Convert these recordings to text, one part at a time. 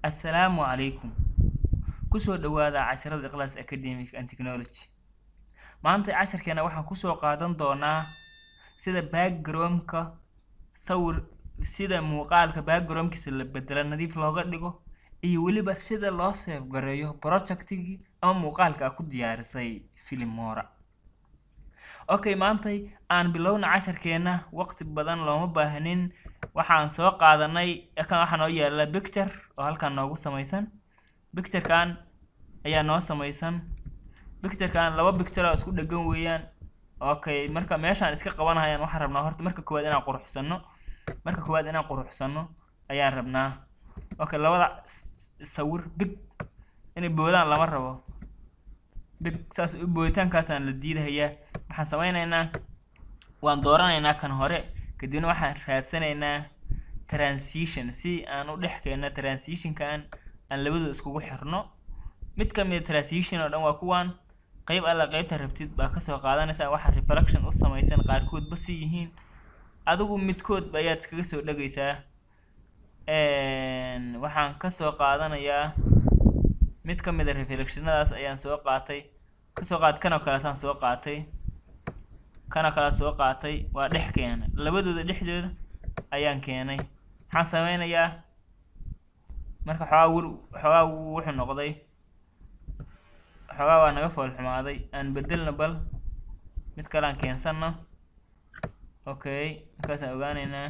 Assalaamu calaykum. Ku soo dhawaada casharada Ikhlas Academic and Technology. Maanta casharkeena waxaan ku soo qaadan doonaa sida background-ka sawir sida muuqaalka background-kiisa la bedelo nadiif looga dhigo iyo weliba sida loo save gareeyo project-gii ama muuqaalka aad ku diyaarisay Filmora. Okay, maantay aan bilowna casharkeena waqti badan looma baahnin waxaan soo qaadanay kan waxaa noo yaala picture oo halkan noogu samaysan picture-kan ayaa noo samaysan picture-kan laba picture oo isku dhagan weeyaan okay marka meeshaan iska qabanayaan waxaan rabnaa horta marka koowaad inaan quruxsano marka koowaad inaan quruxsano ayaan rabnaa okay labada sawir big inay boodaan lama rabo big saas u booditaankaasaan la diidahayaa waxaan sameynaynaa waan dooranaynaa kan hore kadibna waxaan raadsanaynaa transition si aan u dhex keenno transition-kan aan labadooda iskugu xirno mid ka mid transition oo dhan waa kuwan qayb alla qaybta rabtid baa kasoo qaadanaysaa waxa reflection u samaysan qaarkood ba si yihiin adigu midkood ayaad iskaga soo dhegaysaa waxaan kasoo qaadanayaa mid ka mid a reflectionadaas ayaan soo qaatay kasoo qaad kanoo kaleetaan soo qaatay kanoo kale soo qaatay waa dhex keenay labadooda dhexdooda ayaan keenay waxaan sameynayaa marka xoogaa wir xoogaa wuxuu noqday xoogaa waa naga fool xumaaday aan bedelno bal mid kale aan keensano okay markaasaan ogaaneynaa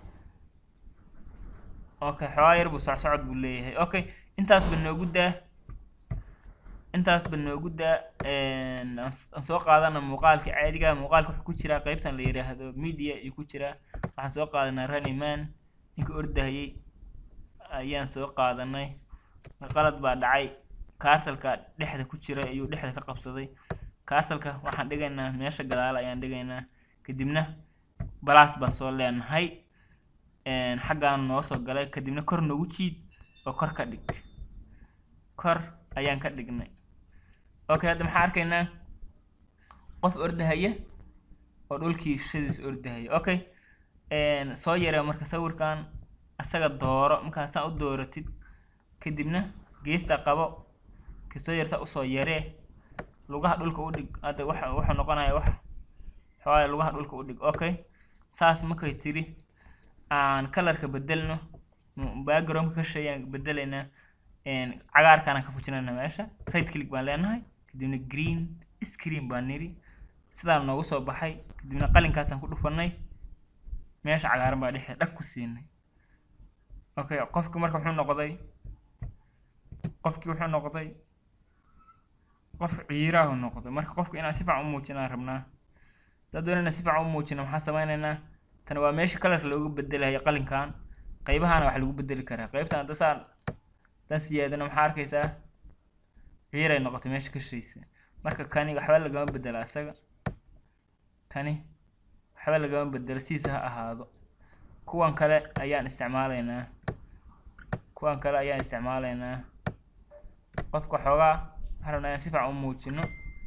okay xoogaa yar buu socsocod buu leeyahay okay intaas ba noogu daa intaas ba noogu daa aan soo qaadana muuqaalka caadiga muuqaalka wuxuu ku jiraa qeybtan la yiraahdo media iyo ku jiraa waxaan soo qaadanaa running man ninka ordahayay ayaan soo qaadanay qalad baa dhacay kaasalka dhexda ku jira ayuu dhexda ka qabsaday kaasalka waxaan dhigaynaa meesha gadaal ayaan dhigaynaa kadibna balaas baan soo leenahay xaggaan noo soo galay kadibna kor noogu jiid oo kor ka dhig kor ayaan ka dhignay okay hadda maxaa arkaynaa qof ordahaya oo dhulkii shadiis ordahaya okay soo yaree marka sawirkan asaga dooro markaa saa u dooratid kadibna geesta qabo kasoo yar saa usoo yaree lugaha dhulka u dhig hadda waxa wuxuu noqonaya wax xoogaa lugaha dhulka u dhig okay saas markay tiri aan kalarka bedelno backgroundka ka sheeyaan bedelaynaa cagaarkaan ka fujinayna meesha right click baan leenahay kadibna green screen baan niri sidaan noogu soo baxay kadibna qalinkaasaan ku dhufanay meesha cagaaran baa dhexe dhag ku siinay okay qofki marka wuxuu noqday qofkii wuxuu noqday qof ciiraahu noqday marka qofka inaan si fiican u muujinaan rabnaa haddaad doonayna si fiican u muujina maxaan sameynaynaa tan waa meesha kalarka looga bedelayo qalinkan qaybahaana wax lagu bedeli karaa qaybtan hadda saan dan siyaadana maxaa arkaysaa ciiray noqotay meesha ka shaysa marka kani waxba lagama bedela isaga kani waxba lagama bedelo sidiisa ha ahaado kuwan kale ayaan isticmaalaynaa kuwan kale ayaan isticmaalaynaa qofka xoogaa waxaan rabnaa inaan si fiican u muujino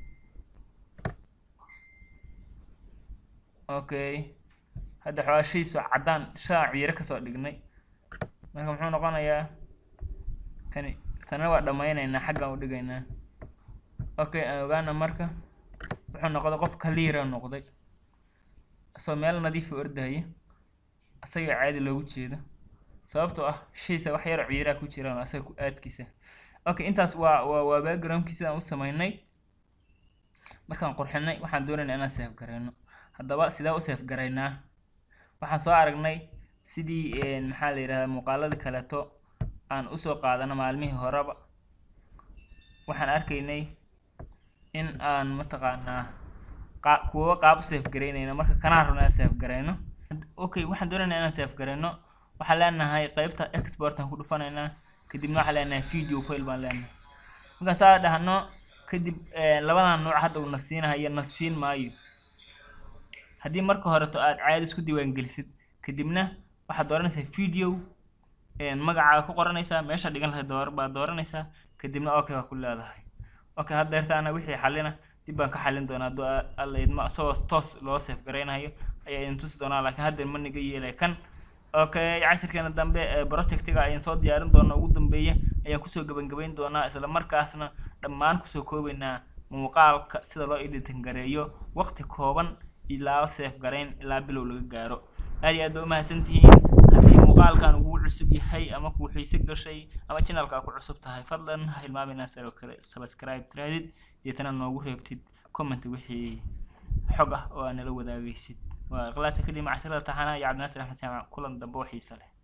okay hadda xoogaa shayso caddaan shaa ciiro kasoo dhignay marka muxuu noqonayaa kani tana waa dhammaynaynaa xaggaan u dhigaynaa okay aan ogaana marka wuxuu noqday qof kaliira noqday isagoo meel nadiifa ordahaya isaga caadi loogu jeedo sababtoo ah shaysa wax yar ciiraa ku jiraan asaga ku aadkiisa okay intaas waa waa waa backgroundkii sidaan u sameynay markaan qurxinay waxaan doonaynaa inaan save garayno haddaba sidee u save garaynaa waxaan soo aragnay sidii maxaa la yidhahdaa muuqaaladii kaleeto aan usoo qaadano maalmihii horeba waxaan arkaynay in aan mataqaanaa qa kuwa qaab u save garaynayno marka kanaan rabno inaan save garayno okay waxaan doonaynaa inaan save garayno waxaan leenahay qeybta exportaan ku dhufanaynaa kadibna waxaan leenahay video file baan leenahay markaan saa dhahno kadib labadan nooc hadda uu na siinahayo na siin maayo haddii marka horeto aad caadi isku diiwaangelisid kadibna waxaad dooranaysaa video magacaaga ku qoranaysaa meesha dhigan lahayd door baad dooranaysaa kadibna okay waa ku leedahay okay hadda deertaana wixii xalina dib baan ka xalin doonaa hadduu alla idmo isagoo toos loo save garaynayo ayaa idin tusi doonaa laakiin hadda ma niga yeelay kan okay cashirkeena dambe ee projectiga ayaan soo diyaarin doonaa ugu dambeeya ayaan kusoo gebangebayn doonaa isla markaasna dhammaan kusoo koobaynaa muuqaalka sida loo editin gareeyo waqti kooban ilaa seef garayn ilaa bilow laga gaaro aad iyo aad ba umahadsan tihiin haddii muuqaalkan ugu cusub yahay ama kuu xiise gashay ama channelka ku cusub tahay fadlan ha hilmaam inaad sidoo kale subscribe tirahdid deetana noogu reebtid comment wixii xog ah oo aad nala wadaagaysid waa ikhlaasa kelima casharada taxana iyo cabdinaasir axmed jaamac kulan dambe oo xiise leh